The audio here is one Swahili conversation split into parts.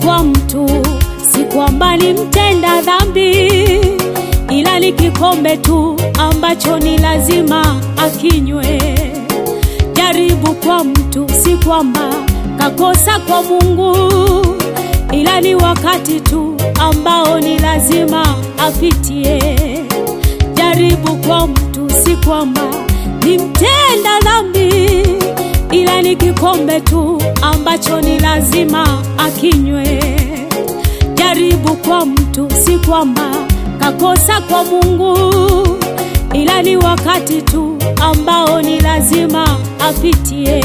kwa mtu, si kwamba ni mtenda dhambi, ila ni kikombe tu ambacho ni lazima akinywe. Jaribu kwa mtu, si kwamba kakosa kwa Mungu, ila ni wakati tu ambao ni lazima apitie. Jaribu kwa mtu, si kwamba ni mtenda dhambi, ila ni kikombe tu ambacho ni lazima akinywe. Jaribu kwa mtu, si kwamba kakosa kwa Mungu, ila ni wakati tu ambao ni lazima apitie.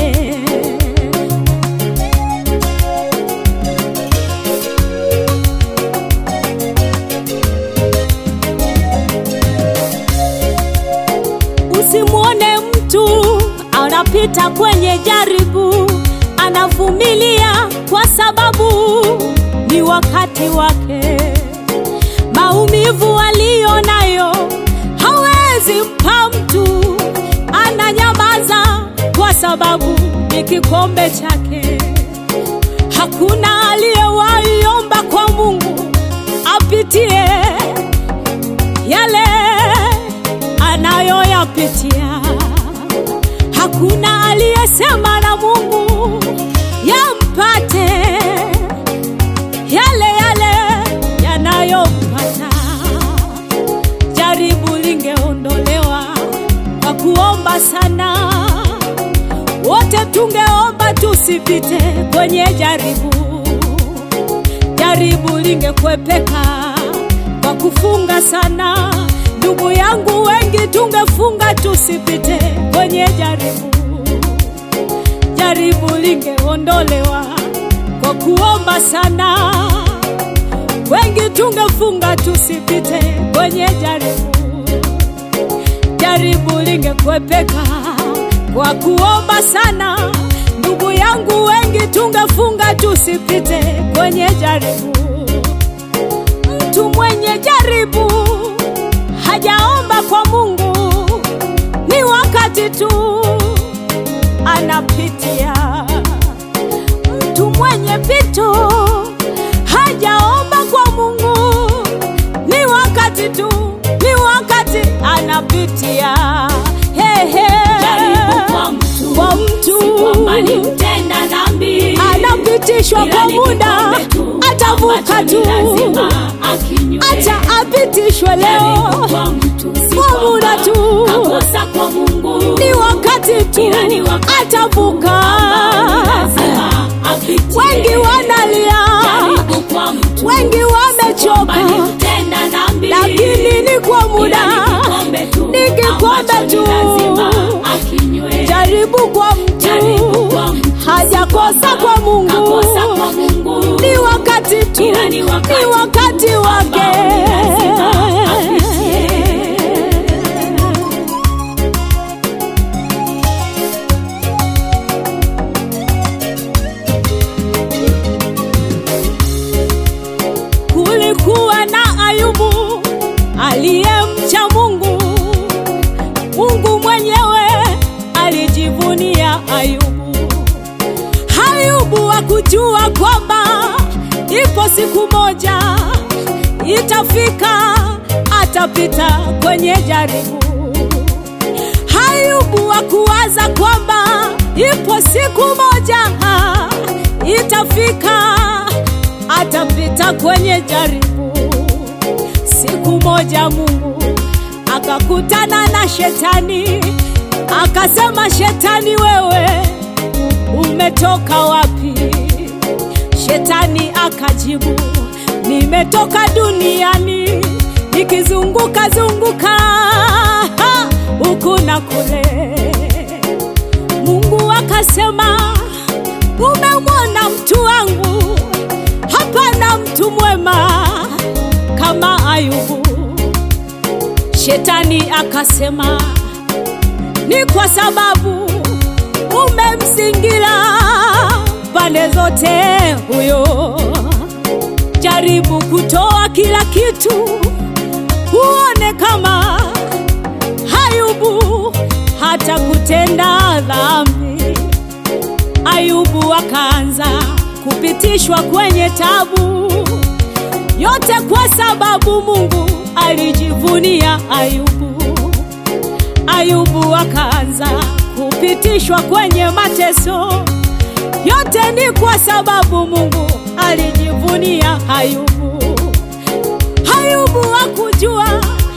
Usimwone mtu anapita kwenye jaribu, anavumilia kwa sababu ni wakati wake. Maumivu aliyo nayo hawezi mpa mtu, ananyamaza kwa sababu ni kikombe chake. Hakuna aliyewahi omba kwa Mungu apitie yale anayoyapitia. Hakuna aliyesema na Mungu yampate yale yale yanayompata. Jaribu lingeondolewa kwa kuomba sana, wote tungeomba tusipite kwenye jaribu. Jaribu lingekwepeka kwa kufunga sana, ndugu yangu, wengi tungefunga tusipite kwenye jaribu. Jaribu lingeondolewa kwa kuomba sana, wengi tungefunga tusipite kwenye jaribu. Jaribu lingekwepeka kwa kuomba sana, ndugu yangu, wengi tungefunga tusipite kwenye jaribu. Mtu mwenye jaribu hajaomba kwa Mungu, ni wakati tu anapitia. Mtu mwenye pito hajaomba kwa Mungu, ni wakati tu, ni wakati anapitia. Hey, hey. Jaribu kwa mtu, Kwa mtu. si kwamba ni mtenda dhambi, anapitishwa ila kwa ni muda, kikombe tu atavuka ambacho ni tu, lazima akinywe. acha apitishwe Jaribu leo kwa mtu, si kwa kwamba muda tu. kakosa kwa Mungu, ni wakati tu ila ni wakati atavuka. ambao ni lazima apitie. Wengi wanalia, Jaribu kwa mtu, wengi wamechoka, kwamba ni mtenda dhambi, lakini ni kwa muda, ila ni kikombe tu ni kikombe ambacho tu. ni lazima akinywe. Jaribu kwa Jaribu mtu, kwa mtu, hajakosa kwa Mungu, kakosa kwa Mungu, ni wakati tu, Ila ni wakati ni wakati wake. ambao ni lazima apitie. Kulikuwa na Ayubu aliyemcha Mungu. Mungu mwenyewe alijivunia Ayubu. Ayubu hakujua kwamba ipo siku moja itafika, atapita kwenye jaribu. Ayubu hakuwaza kwamba ipo siku moja itafika, atapita kwenye jaribu. Siku moja Mungu akakutana na shetani, akasema, Shetani, wewe umetoka wapi? Shetani akajibu, nimetoka duniani nikizunguka zunguka huku na kule. Mungu akasema, umemwona mtu wangu, hapana mtu mwema kama Ayubu. Shetani akasema, ni kwa sababu umemzingira pande zote huyo. Jaribu kutoa kila kitu, uone kama Ayubu hata kutenda dhambi. Ayubu akaanza kupitishwa kwenye tabu, yote kwa sababu Mungu alijivunia Ayubu. Ayubu akaanza kupitishwa kwenye mateso, yote ni kwa sababu Mungu alijivunia Ayubu. Ayubu hakujua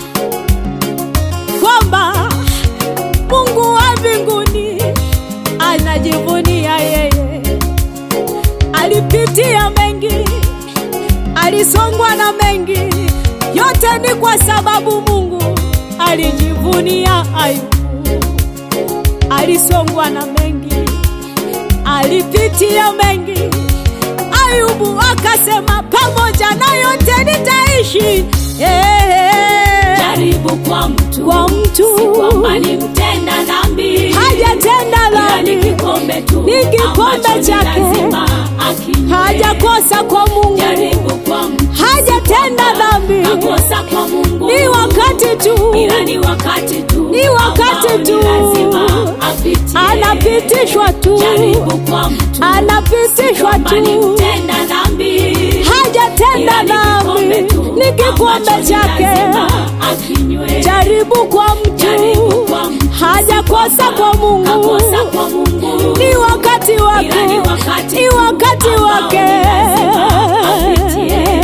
kwamba Mungu wa mbinguni anajivunia yeye. Alipitia mengi, alisongwa na mengi, yote ni kwa sababu Mungu alijivunia Ayubu. Alisongwa na mengi, alipitia mengi. Ayubu akasema, pamoja na yote nitaishi. Eh, jaribu kwa mtu kwa mtu kwamba ni mtenda dhambi hajatenda ila ni dhambi, kikombe tu Ni kikombe ambacho ni chake. lazima akinywe. hajakosa kwa Mungu, jaribu kwa mtu hajatenda dhambi. kakosa kwa Mungu Ni wakati tu ila ni wakati tu Ni wakati ambao ni tu. lazima apitie. anapitishwa tu, jaribu kwa mtu anapitishwa kwamba ni tu, mtenda dhambi hajatenda ila ni kikombe dhambi, tu ni kikombe ambacho ni chake. lazima akinywe. Jaribu kwa Jaribu mtu, kwa mtu hajakosa kwa Mungu, kakosa kwa Mungu ni wakati wake, Ila ni wakati ni tu wakati ambao wake. ni lazima apitie.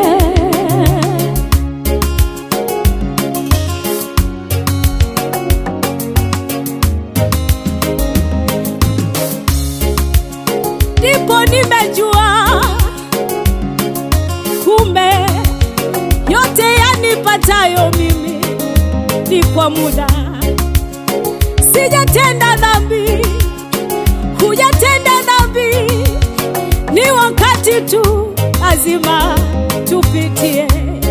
ndipo nimejua kumbe yote yanipatayo mimi ni kwa muda. Sijatenda dhambi, hujatenda dhambi, ni wakati tu, lazima tupitie.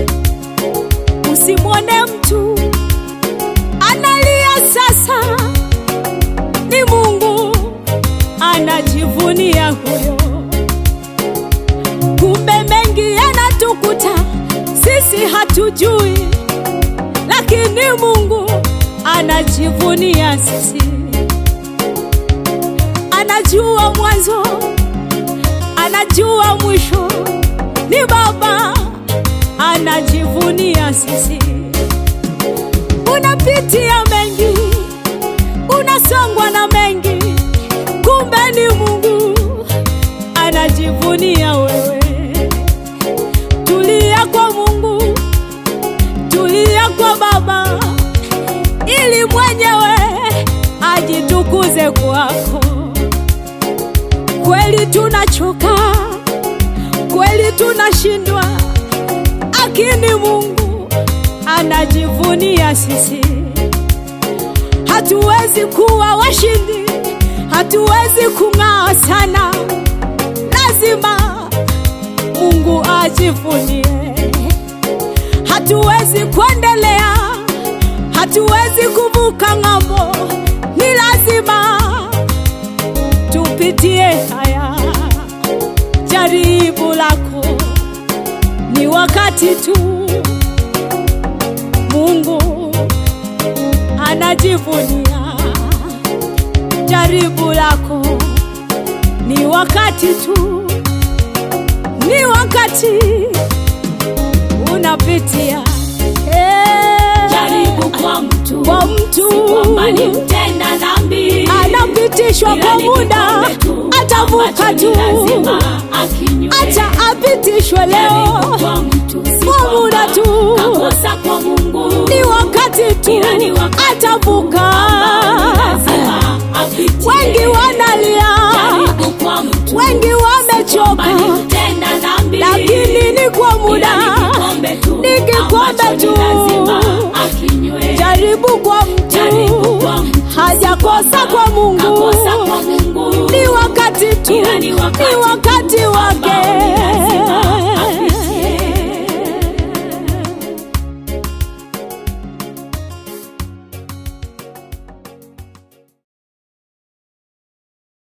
Usimwone mtu analia sasa, ni Mungu anajivunia huyo. Kumbe mengi yanatukuta sisi hatujui, lakini Mungu anajivunia sisi. Anajua mwanzo, anajua mwisho, ni Baba anajivunia sisi. Unapitia mengi, unasongwa na mengi, kumbe ni Mungu anajivunia wewe. Tulia kwa Mungu, tulia kwa Baba, ili mwenyewe ajitukuze kwako. Kweli tunachoka, kweli tunashindwa, lakini Mungu anajivunia sisi. Hatuwezi kuwa washindi, hatuwezi kung'aa sana, lazima Mungu ajivunie. Hatuwezi kuendelea, hatuwezi kuvuka ng'ambo, ni lazima tupitie haya. Jaribu lako ni wakati tu, Mungu anajivunia. Jaribu lako ni wakati tu, ni wakati unapitia Eh, jaribu kwa mtu kwa mtu kwamba ni mtenda dhambi anapitishwa ila kwa ni muda, kikombe tu atavuka ambacho tu, ni lazima akinywe. acha apitishwe Jaribu leo kwa mtu si kwa kwamba muda tu. kakosa kwa Mungu ni wakati tu Ila ni wakati atavuka. ambao ni lazima apitie. Wengi wanalia, Jaribu kwa mtu wengi kwamba wamechoka, ni mtenda dhambi lakini ni kwa muda, ila ni kikombe tu ni kikombe ambacho tu. ni lazima akinywe. Jaribu kwa Jaribu mtu, kwa mtu hajakosa kwa Mungu, kakosa kwa Mungu ni wakati tu, Ila ni wakati ni wakati